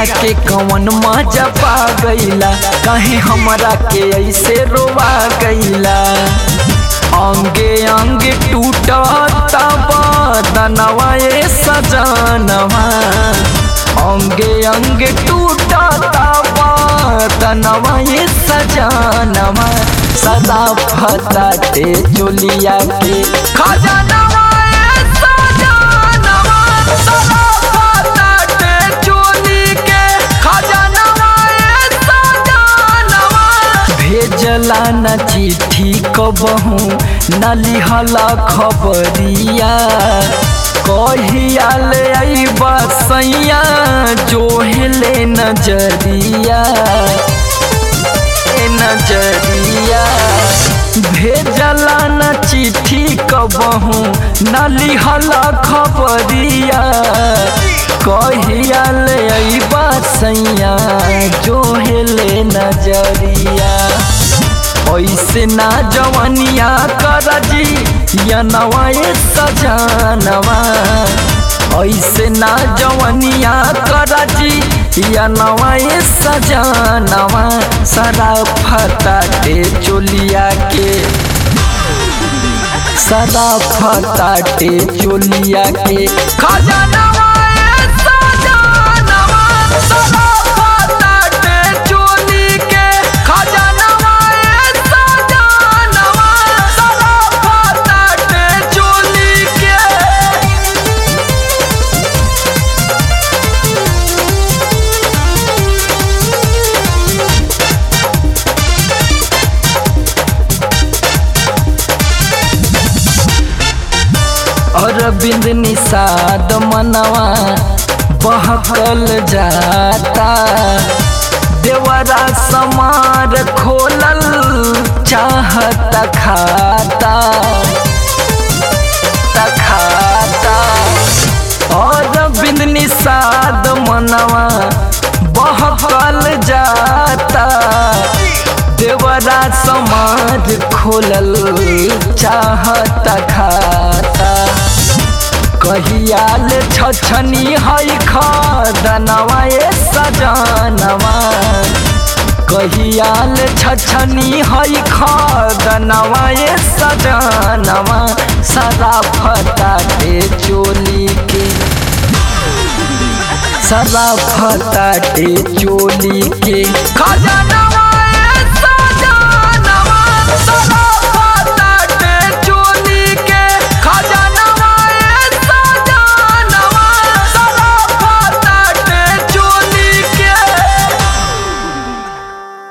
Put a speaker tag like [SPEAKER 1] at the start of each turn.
[SPEAKER 1] के कवन मजा पा गईला कहीं हमरा के ऐसे रोवा गईला अंगे अंगे टूटता बदनवा ए सजनवा अंगे अंगे टूटता बदनवा ए सजनवा सदा फताटे चोलिया के खजनवा ए सजनवा सदा फताटे चोली के खजनवा ए सजनवा भेजला न चिट्ठी कबहू न लिहला खबरिया कहिया ले अइबा सैया जोहले नजरिया ए नजरिया भेजला न चिट्ठी कबहू न लिहला खबरिया कहिया ले अइबा सैया जोहले नजरिया ऐसे ना जवनिया करजी या नवाए सजनवा ऐसे ना जवनिया करजी या नवाए सजनवा सदा फताटे चोलिया के सदा फताटे चोलिया के खजनवा ए सजनवा सदा फताटे चोली के खजनवा ए सजनवा सदा फताटे चोली के अरविंद निषाद मनवा बहकल जाता देवरा समार खोलल चाहत खाता खाता अरविंद निषाद मनवा बहकल जाता देवरा समाज खोलल चाहत खाता कहियाल छछनी है खदनवा ए सजनवा कहियाल छछनी है खदनवा ए सजनवा सदा फताटे चोली के सदा फताटे चोली के खजाना